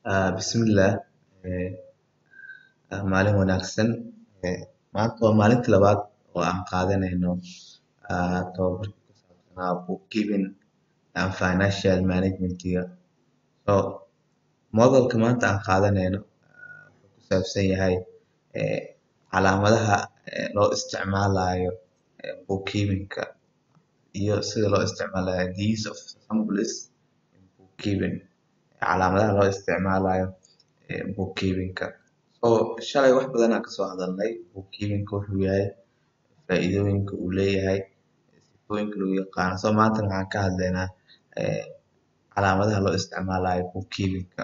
Ah, Bismillah eh, ah, maalin wanaagsan Eh, maanta waa maalintii labaad oo aan qaadanayno ah, tababarka ku saabsanaa bookkeeping and financial managementiga so moodalka maanta aan qaadanayno ah, wuxuu ku saabsan yahay eh, calaamadaha eh, loo isticmaalayo eh, bookkeepingka iyo sida loo isticmaalayo the use of symbols in bookkeeping calaamadaha loo isticmaalayo eh, bookkeepingka so shalay wax badan aan kasoo hadalnay bookkeepingka wuxuu yahay faa'iidooyinka uu leeyahay sifooyinka lagu yaqaano so maanta waxaan ka hadlaynaa eh, calaamadaha loo isticmaalayo bookkeepingka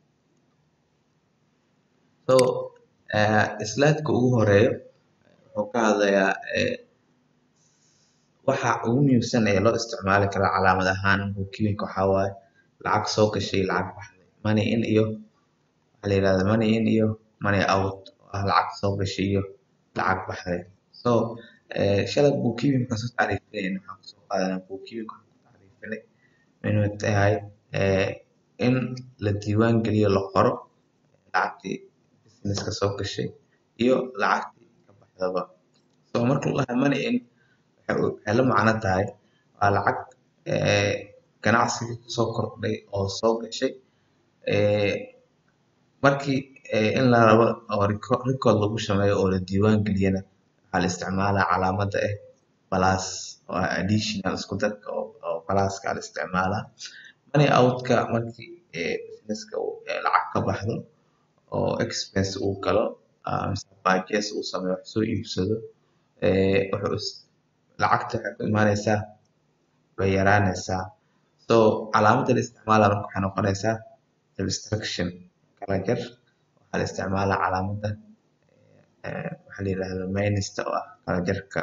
so eh, slide-ka ugu horeeyo wuxuu ka hadlayaa eh, waxa ugu muhiimsan ee loo isticmaali karo calaamad ahaan bookkeepingka waxaa waaye lacag soo gashay iyo lacag baxday money in iyo waxaa la yirahdaa money in iyo money out oo ah lacag soo gashay iyo lacag baxday so eh, shalay bookkeepingka soo tacriifinayna waxaan kusoo qaadanaa bookkeepingka waxaan ku tacriifinay inuu tahay eh, in la diiwaan geliyo la qoro lacagtii businesska soo gashay iyo lacagtii ka baxdaba so marka la dhahayo money in waxay u- waxay la macno tahay waa lacag eh, ganacsiga kusoo kordhay oo soo gashay eh, markii eh, in la rabo oo reco- record lagu sameeyo oo la diiwaan geliyana waxaa la isticmaalaa calaamadda ah plus oo ah additional isku darka oo oo pluska la isticmaalaa money out-ka markii eh, businesska uu eh, lacag ka baxdo oo expense uu galo ah, mise purchase uu sameeyo wax soo iibsado eh, wuxuu is- lacagta waxay ku imaanaysaa way yaraanaysaa so calaamadda la isticmaalaa marka waxay noqonaysaa subtraction kala jar waxaa la isticmaalaa calaamadda eh, waxaa la yirahdaa minista oo ah kala jarka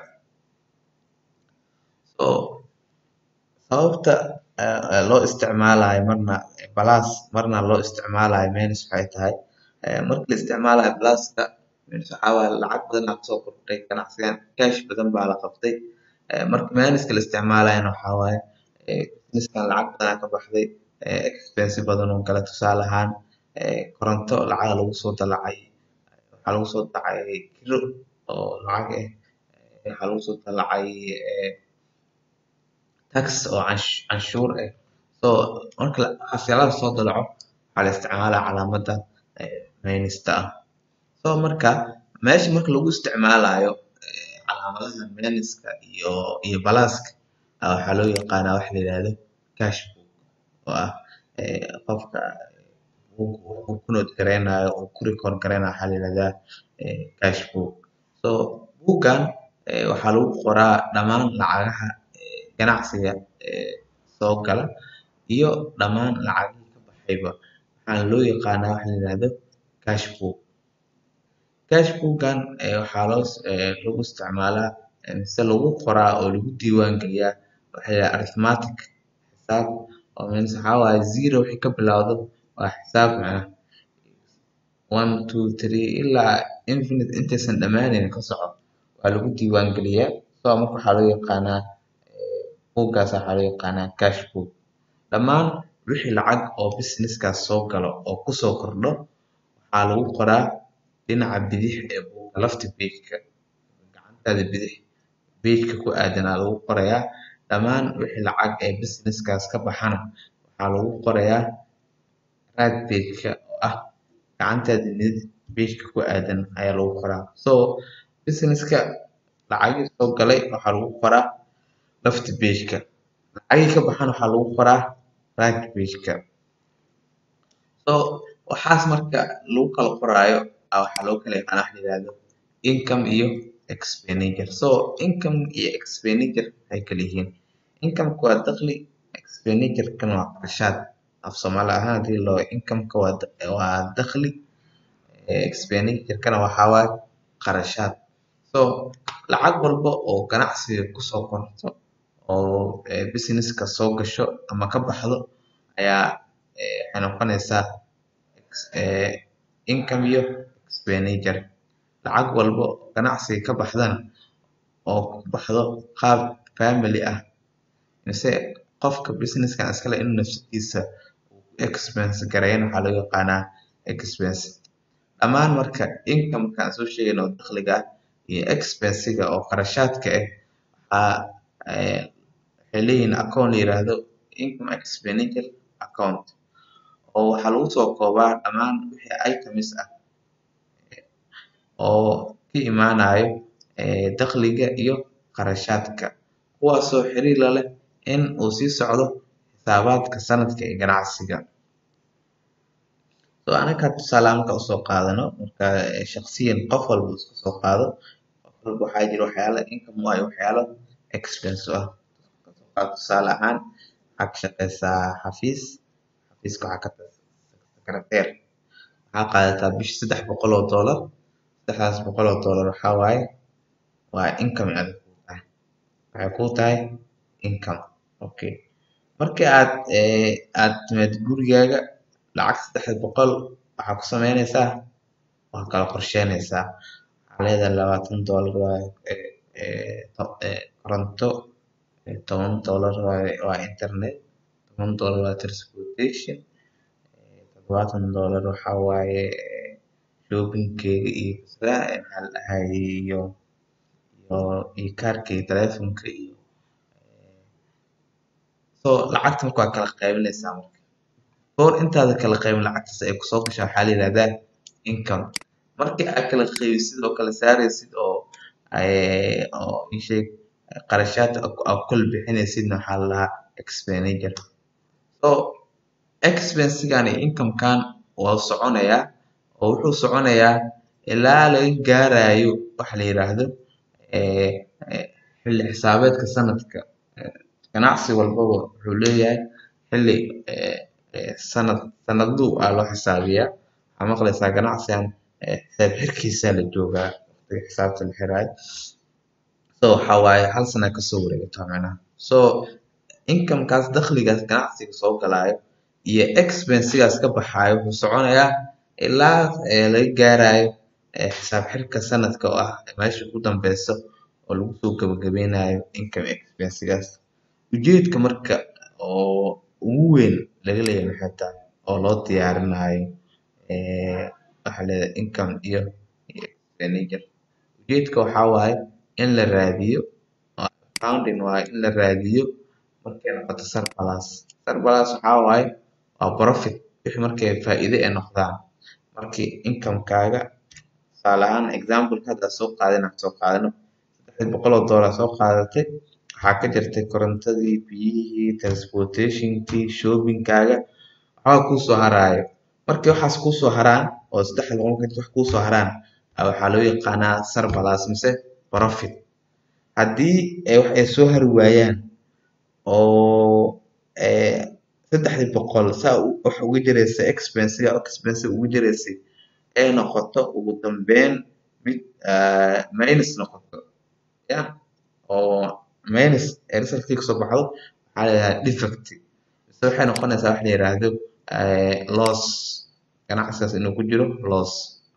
so sababta eh, eh, loo isticmaalayo marna plus marna loo isticmaalayo minus waxay tahay eh, marka la isticmaalayo pluska minus waxaa waaye lacag badan aa kusoo kordhay ganacsigan cash badan baa la qabtay Eh, marka minuska la isticmaalayana waxaa waaye eh, businesskan lacag badan aa ka baxday eh, expense badan oo kale tusaale ahaan eh, koronto lacag lagu soo dalacay waxaa lagu soo dacay kiro oo lacag ah eh, waxaa lagu soo dalacay eh, tax oo cansh- canshuur ah so marka la- waxyaalaha soo dalaco waxaa la isticmaalaa calaamadda eh, minista ah so marka meesha marka lagu isticmaalayo eh, calaamadaha minuska iyo iyo pluska ah, waxaa loo yaqaanaa waxa la yirahdo cash book oo ah eh, qofka uu uu ku note gareynayo uu ku record gareynayo waxaa la yirahdaa eh, cash book so buuggan eh, waxaa lagu qoraa dhammaan lacagaha eh, ganacsiga eh, soo gala iyo dhammaan lacagihii ka baxayba waxaana loo yaqaanaa waxa la yirahdo cash book cash book-gan eh, waxaa loo s- eh, lagu isticmaalaa eh, mise lagu qoraa oo lagu diiwaan geliyaa waxa la yidhaha arithmetic xisaab oo means waxaa waaye zero wixii ka bilowdo waa xisaab macnaha one two three ilaa infinite intaysan dhammaanaynin ka soco waa lagu diiwaan geliyaa so marka waxaa loo yaqaanaa eh, buuggaas waxaa loo yaqaanaa cash book dhammaan wixii lacag oo businesskaas soo galo oo kusoo kordho waxaa lagu qoraa dhinaca bidix ee buugga lafta page-ka gacantaada bidix page-ka ku aadan aa lagu qorayaa dhammaan wixii lacag ee businesskaas ka baxana waxaa lagu qorayaa right page-ka oo ah gacantaada midig page-ka ku aadan ayaa lagu qoraa so businesska lacagihii soo galay waxaa lagu qoraa lafta page-ka lacagihii ka baxana waxaa lagu qoraa right page-ka so waxaas marka lagu kala qoraayo ah, waxaa loo kala yaqaana waxa la yirahdo income iyo expenditure so income iyo expenditure waxay kala yihiin income-ka waa dakhli expenditure-kana waa qarashaad af soomaali ahaan hadii loo income-ka waa da- waa dakhli eh, expenditure-kana waxaa waaye qarashaad so lacag walba oo ganacsiga kusoo korto oo eh, businesska soo gasho ama ka baxdo ayaa eh, waxay noqonaysaa ex- eh, income iyo expenditure lacag walba oo ganacsiga ka baxdana oo ku baxdo qaab family ah mise qofka businesskan iskale inuu nafsadiisa uu ku expense gareyn waxaa loo yaqaanaa expense dhammaan marka income-ka aan soo sheegayno oo dakhliga ah iyo expensiga oo qarashaadka ah waxaa waxay leeyihiin account la yiraahdo income expenditure account oo waxaa lagu soo koobaa dhammaan wixii items ah oo ka imaanayo dakhliga iyo qarashaadka kuwaasoo xiriir la leh in uu sii socdo xisaabaadka sanadka ee ganacsiga so anaga tusaale marka usoo qaadano marka shakhsiyan qof walba iska soo qaado qof walba waxaa jira waxyaalo income waayo waxyaalo expense u ah tusaale ahaan waxaa ka shaqeysaa xafiis xafiiska waxaa ka secretary waxaa qaadataa bishi saddex boqol oo dollar saddexdaas boqol oo dollar waxaa waaye waa income aad kuu tahay waxay kuu tahay income okay markii aad aad timaad gurigaaga lacag saddex boqol waxaa ku sameynaysaa waa kala qorsheynaysaa waxaa leedahay labaatan dollar waa koronto toban dollar waa internet toban dollar waa transportation todobaatan dollar waxaa waaye shoppingkeyga iyo maxaa la dhahaye iyo iyo iyo kaarkeyga taleefonka iyo so lacagta marka waa kala qaybinaysaa marka goor intaada kala qaybin lacagtaas ay kusoo gashaa waxaa la yihahdaa income markii aad kala qaybisid oo kala saaraysid oo oo isheeg qarashaad aad kula bixinaysidna waxaa la dhahaa expenditure so expensigan iyo incomekan waa soconayaa oo wuxuu soconayaa ilaa laga gaarayo waxa la yiraahdo xilli xisaabeedka sanadka ganacsi walbaba wuxuu leeyahay xilli sanad sanadluu aa loo xisaabiyaa waxaa maqlaysaa ganacsigan xisaab xirkiisaa la joogaa waqtiga xisaabta la xiraayo so waxaa waaye hal sana kasoo wareegata macnaha so incomekaas dakhligaas ganacsiga soo galaayo iyo expensigaas ka baxaayo wuxuu soconayaa ilaa laga gaarayo xisaab xirka sanadka oo ah meesha ugu dambeyso oo lagu soo gabagabeynayo income expensigaas ujeedka marka oo ugu weyn laga leeyahay maxay tahay oo loo diyaarinayo waxaa leedahay income iyo expenditure ujeedka waxaa waaye in la raadiyo accounting waaye in la raadiyo markay noqoto surplus surplus waxaa waaye waa profit wixii markay faa'iido ay noqdaan markii incomekaaga tusaale ahaan example hadda soo qaadana soo qaadano saddex boqol oo dollar soo qaadatay waxaa ka jirtay korontadii biyihii transportationkii shoppingkaaga waxbaa kuusoo haraayo markii waxaas kuusoo haraan oo saddex boqol markii wax kuusoo haraan waxaa loo yaqaanaa surplus mise profit haddii wax ay soo hari waayaan oo saddexdii boqol saa wax uga jiraysa expensiga expensiga uga jiraysay ay noqoto ugu dambeyn mid minus noqoto ya oo minus ee resultkii kasoo baxdo waxaa la yidhahdaa defect mise waxay noqonaysaa wax la yiraahdo loss ganacsigaas inuu ku jiro loss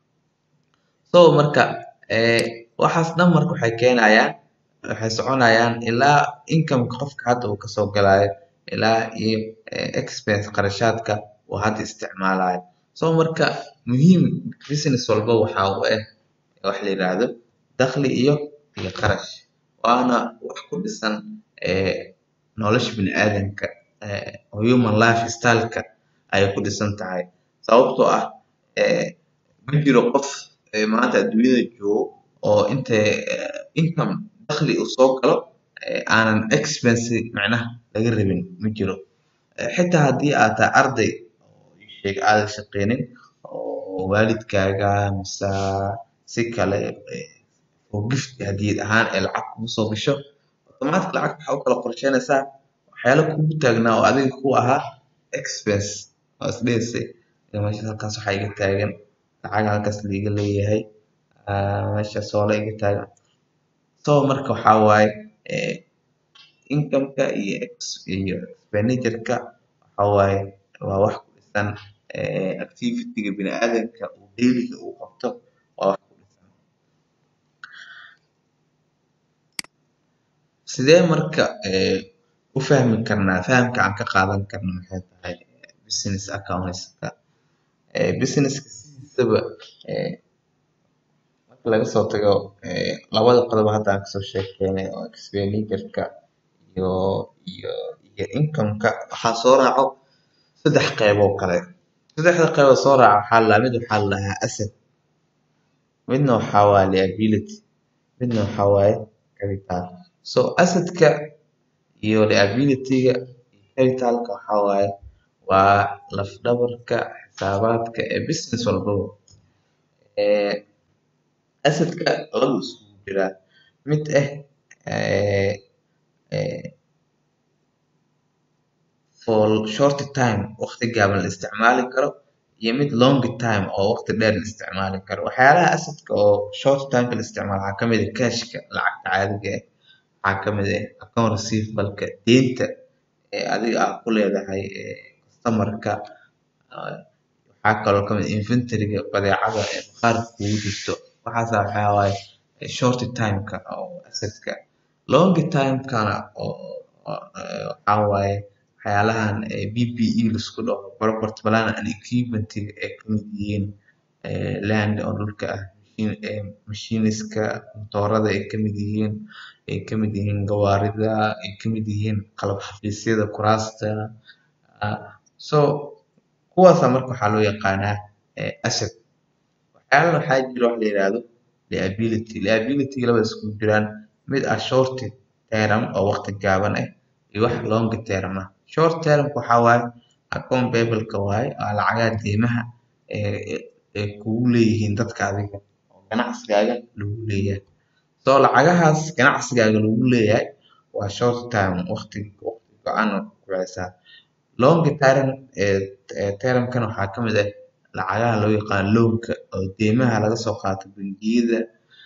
so marka waxaas dhan marka waxay keenayaan waxay soconayaan ilaa incomeka qofka hadda uu kasoo galaayo ilaa iyo expense qarashaadka uu hadda isticmaalayo so marka muhiim business walba waxa u ah wax la yiraahdo dakhli iyo iyo qarash waana wax ku dhisan nolosha bini'aadamka human life styleka ayay ku dhisan tahay sababtoo ah ma jiro qof maanta adduunyada joogo oo inta income dakhli uu soo galo aanan expense macnaha laga rabin ma jiro xitaa haddii aad tahay arday sheeg aadan shaqeynin oo waalidkaaga mise si kale oo gift hadiyad ahaan ee lacag kugu soo gasho automatic lacag waxaa u kala qorsheynaysaa waxyaalo kugu taagnaa oo adiga ku ahaa expense oo isdheheysay meesha halkaas waxaa iga taagan lacag halkaas liiga leeyahay meeshaas oo la iga taagan so marka waxaa waaye incomeka iyo iyo expenditureka waxaa waaye waa wax ku dhisan activityga bini'aadamka uu dailiga uu qabto waa wax ku dhisan sidee marka u fahmi karnaa fahamka aan ka qaadan karno maxay tahay business accountska businesska sidiisaba marka laga soo tago labada qodob hadda aan kasoo sheekeynay oo expenditureka iyo iyo iyo incomeka waxaa soo raaco saddex qeyboo kale saddexda qeyboo soo raaca waxaa la mid waxaa la dhahaa asset midna waxaa waaye liability midna waxaa waaye capital so assetka iyo liabilityga iyo capitalka waxaa waaye waa laf dhabarka xisaabaadka ee business walbaba assetka laba iskugu jiraa mid ah for short time waqti gaaban la isticmaali karo iyo mid long time oo waqti dheer la isticmaali karo waxyaalaha assetka oo short timeka la isticmaalo waxaa kamid ah cashka lacagta caadiga ah waxaa kamid ah account receivableka deynta ee adiga aad ku leedahay customerka waxaa kaloo kamid ah inventoryga badeecada ee bakhaarka kugu jirto waxaas waxaa waaye short timeka oo assetka long timekana oo waxaa waaye waxyaalahan PPE laisku dhaho property plant and equipmentiga ay kamid yihiin land oo dhulka ah machiniska matoorada ay kamid yihiin ay kamid yihiin gawaarida ay kamid yihiin qalab xafiisyada kuraasta so kuwaasa marka waxaa loo yaqaanaa asset waxyaalana waxaa jira wax la yiraahdo liability liabilityga labada iskugu jiraan mid ah short term oo waqti gaaban ah iyo wax long term ah short termka waxaa waaye account payableka waaye waa lacagaha deymaha ee kugu leeyihiin dadka adiga oo ganacsigaaga lagu leeyahay so lacagahaas ganacsigaaga lagu leeyahay waa short term waqti waqti go-an oo ku bixisaa long term termkana waxaa kamid ah lacagaha loo yaqaano loanka oo deymaha laga soo qaato bangiyada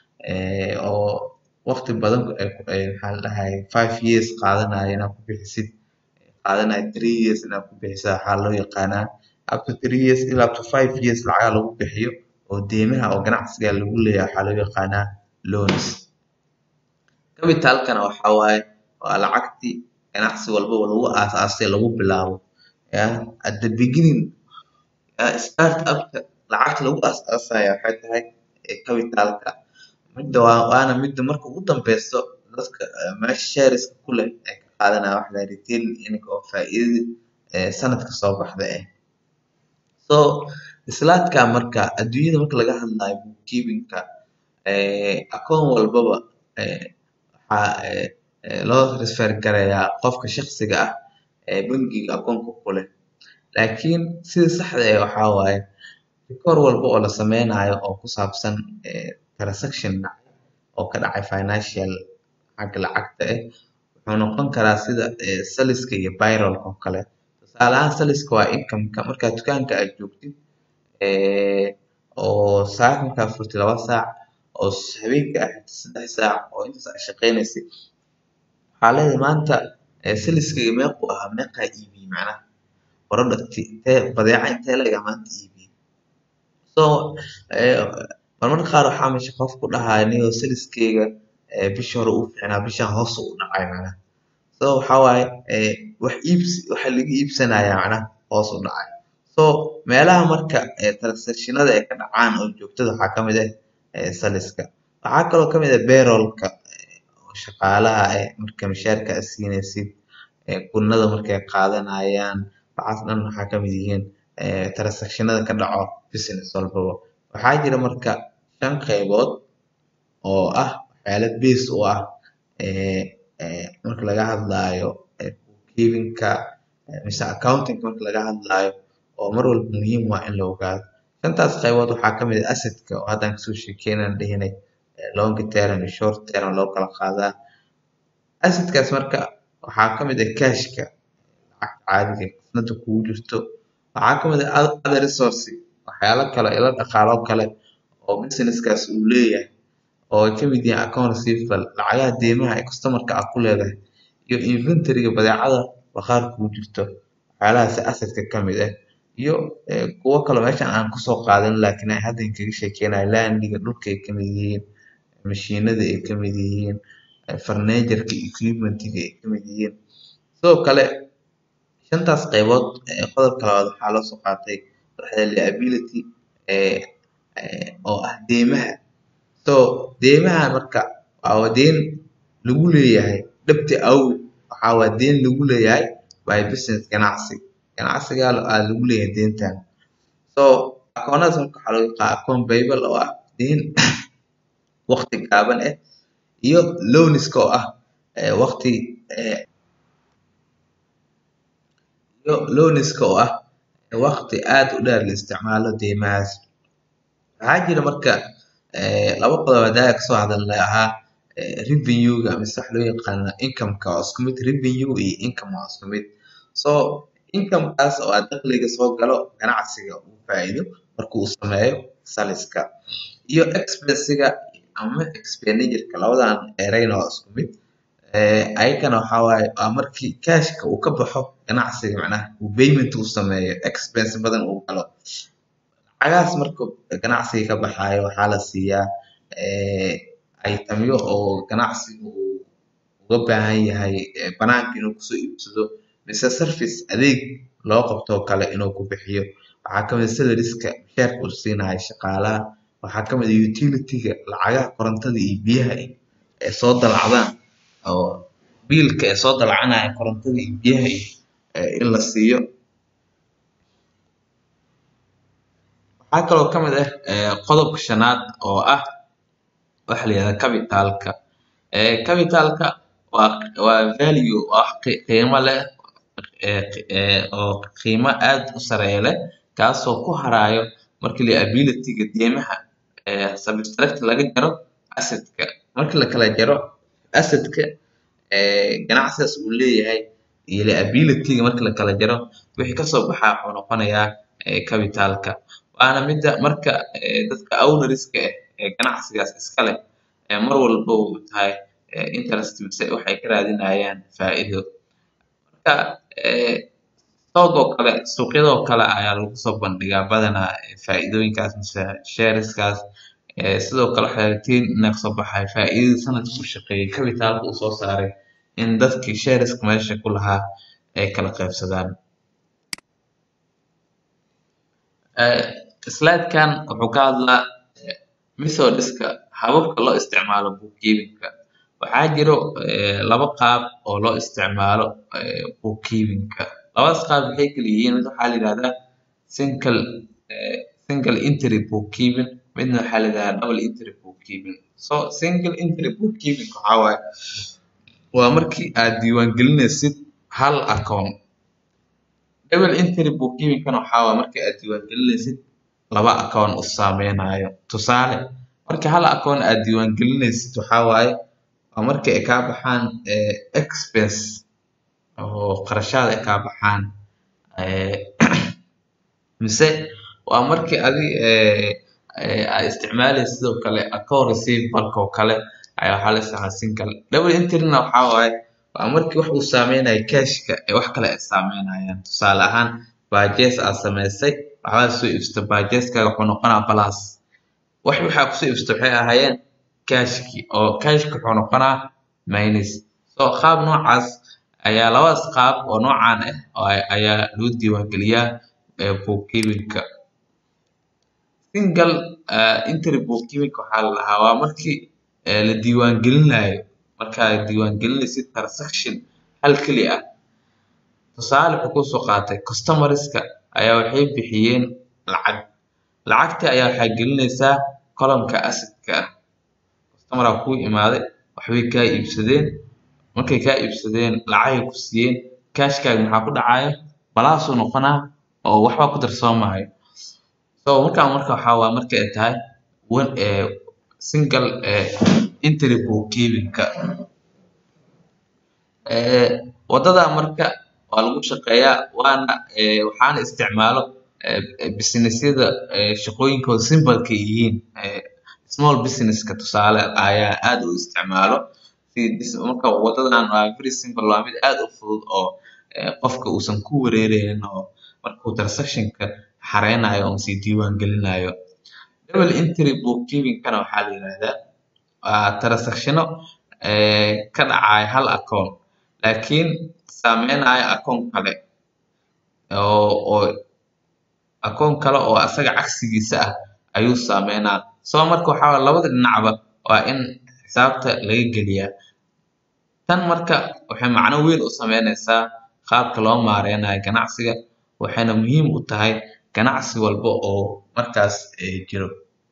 oo waqti badan maxaa la dhahaye five years qaadanayo inaad ku bixisid qaadanayo three years inaad ku bixisid waxaa loo yaqaanaa up to three years ilaa up to five years lacagaha lagu bixiyo oo deymaha oo ganacsiga lagu leeyahay waxaa loo yaqaanaa loans capitalkana waxaa waaye waa lacagtii ganacsi walbaba lagu aasaasay lagu bilaabo at the beginning start upka lacagta lagu aasaasaya waxay tahay capitalka midda waana midda marka ugu dambeyso dadka meesha shareska ku leh ay ka qaadanaya waxa la retail income oo faa'iidada sanadka soo baxda ah so islaadka marka adduunyada marka laga hadlayo bookkeepingka account walbaba waxaa loo refer gareeyaa qofka shakhsiga ah ee bangiga akoonka ku leh laakiin sida saxda ah waxaa waaye rikoor walba oo la sameynayo oo ku saabsan transaction dhacay oo ka dhacay financial xagga lacagta ah wuxuu noqon karaa sida saliska iyo bayrolka oo kale tusaale ahaan saliska waa incomeka markaad dukaanka aad joogtid oo saacad markaad furtid laba saac oo habeenka aad xirtid saddex saac oo intaas aad shaqeynaysid waxaa leedahay maanta saliskayga meequu ahaa meeqaa iibiyey macnaha product intee badeeca intee leeg aa maanta iibiyey so marmarka qaar waxaa meesha qof ku dhahaya niyow saliskayga bishii hore uu fiicnaa bishaan hoos u dhacay macnaha so waxaa waaye wax iibsi waxa laga iibsanaya macnaha hoos u dhacay so meelaha marka transactionada ay ka dhacaan oo joogtada waxaa kamid ah saliska waxaa kaloo kamid ah bayrolka oo shaqaalaha ah marka mishaarka aad siinaysid gunada markay qaadanayaan waxaas dhan waxaa kamid yihiin transactionada ka dhaco business walbaba waxaa jira marka shan qeybood oo ah waxyaala base u ah marka laga hadlaayo bookkeepingka mise accountingka marka laga hadlaayo oo mar walba muhiim waa in la ogaado shantaas qeybood waxaa kamid ah assetka oo haddaan kasoo sheekeynaan dhehinay long term iyo short term loo kala qaadaa assetkaas marka waxaa kamid ah cashka lacagta caadiga qisnada kugu jirto waxaa kamid ah other resource waxyaalo kale ilo dhaqaalo kale oo businesskaas uu leeyahay oo ay kamid yihiin account receivable lacagaha deymaha ee customerka aad ku leedahay iyo inventoryga badeecada bakhaar kugu jirto waxyaalahaas assetka kamid ah iyo kuwo kale meeshan aan kusoo qaadan laakiin aan hadda kaga sheekeynayo landiga dhulka ay kamid yihiin mashiinada ay kamid yihiin furnitureka equipmentiga ay kamid yihiin sidoo kale shantaas qaybood qodobka labaad waxaa loo soo qaatay waxaa liability oo ah deymaha so deymaha marka waa deyn lagu leeyahay dhabti awgeed waxaa waa deyn lagu leeyahay by business ganacsi ganacsiga aa lagu leeyahay deyntan so akoonadaas marka waxaa lagu yaqaa akoon payable oo ah deyn waqti gaaban ah iyo loaniska oo ah waqti iyo loaniska oo ah waqti aad u dheer la isticmaalo deymahaas waxaa jira marka laba qodob hadaaga kasoo hadalnay ahaa revenue-ga mise waxa loo yaqaana income-ka waa isku mid revenue iyo income waa isku mid so income-kaas oo ah dakhliga soo galo ganacsiga uu faa'iido marka uu sameeyo saliska iyo expensiga ama expenditure-ka labadan ereyna waa isku mid ayagana waxaa waaye waa markii cashka uu ka baxo ganacsiga macnaha uu payment uu sameeyo expense badan uu galo lacagahaas marka ganacsiga ka baxaayo waxaa la siiyaa itemyo oo ganacsiga uu uga baahan yahay banaanka inuu kusoo iibsado mise service adeeg loo qabto kale inuu ku bixiyo waxaa kamid ah salariska mushaarka uu siinayo shaqaalaha waxaa kamid ah utility-ga lacagaha korontada iyo biyaha ee soo dalacdaan oo biilka ee soo dalacanaya korontada iyo biyaha in la siiyo waxaa kaloo kamid ah qodobka shanaad oo ah waxa la yihahda capitalka capitalka waa waa value wax qiimo leh oo qiimo aad u sareeya leh kaasoo ku harayo markii liability-ga deymaha subtract laga jaro asset-ka markii lakala jaro asset-ka ganacsigaas uu leeyahay iyo liability-ga markii lakala jaro wixii kasoo baxaa wuxuu noqonayaa capitalka waana mida marka dadka ownerska ah ee ganacsigaas iska leh mar walba uu tahay interest mise waxay ka raadinayaan faa'iido marka stock oo kale suuqyadoo kale ayaa lagu soo bandhigaa badanaa faa'iidooyinkaas mise shareskaas sidoo kale waxay ratiin inaa kasoo baxay faa'iidada sanadka uu shaqeeyay capitalka uu soo saaray in dadkii shareska meesha ku lahaa ay kala qaybsadaan slide-kan wuxuu ka hadlaa methodiska hababka loo isticmaalo bookkeeping-ka waxaa jiro laba qaab oo loo isticmaalo bookkeeping-ka labadaas qaab maxay kala yihiin mid waxaa la yihahdaa single single entry bookkeeping midna waxaa la yihahdaa double entry bookkeeping so single entry bookkeeping waxaa waaye waa markii aad diiwaangelinaysid hal account double entry bookkeeping-kana waxaa waaye markii aad diiwaangelinaysid laba account u saameynayo tusaale marka hal account aad diiwaangelinaysid waxaa waaye waa markii ay kaa baxaan expense oo qarashaad ay kaa baxaan mise waa markii adi aad isticmaalaysid sidoo kale account receivable-ka oo kale ayaa waxaa la isticmaalaa single double entry-na waxaa waaye waa markii wax uu saameynayo cashka ee wax kale ay saameynayaan tusaale ahaan purchase aad samaysay waxbaad soo iibsatay purchase-kaaga wuxuu noqonaa plus wax waxaa kusoo iibsatay waxay ahaayeen cashki oo cashki wuxuu noqonaa minus so qaab noocaas ayaa labadaas qaab oo noocaan ah ayaa loo diiwaangeliyaa bookkeeping-ka single entry bookkeeping waxaa la dhahaa waa markii la diiwaangelinayo markaad diiwaangelinaysid transaction hal keli ah tusaale wuxuu kusoo qaatay customerska ayaa waxay bixiyeen lacag lacagtii ayaa waxaa gelinaysaa column-ka asset-ka ah customer aa kuu imaaday waxbay kaa iibsadeen markay kaa iibsadeen lacagay ku siiyeen cashkaaga maxaa ku dhacaya balaasuu noqonaa oo waxba ku darsoomaayo so markaan marka waxaa waa marka ay tahay single entry bookkeeping-ka wadada marka waa lagu shaqeeyaa waana waxaana isticmaalo businessyada shaqooyinkooda simbalka yihiin small businesska tusaale ayaa aad u isticmaalo marka wadadan waa very simple waa mid aad u fudud oo qofka uusan ku wareereynin oo markuu transactionka xareynayo oo sii diiwaan gelinayo double entry bookkeeping-kana waxaa la yihahdaa waa transactiono ka dhacaya hal account laakiin saameynayo account kale oo oo akoon kale oo asaga cagsigiisa ah ayuu saameynaa soo marka waxaa waye labada dhinacba waa in xisaabta laga geliyaa tan marka waxay macno weyn u sameyneysaa qaabka loo maareynayo ganacsiga waxayna muhiim u tahay ganacsi walba oo markaas jiro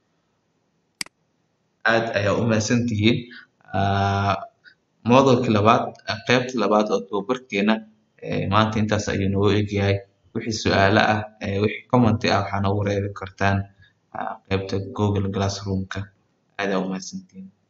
aad ayaa u mahadsantihiin moodulkii labaad qaybtii labaad oo tababarkeena maanta intaas ayuu noogu egyahay wixii su-aalo ah wixii commenti ah waxaa noogu reebi kartaan qaybta google classroomka aad ayaa u mahadsantihiin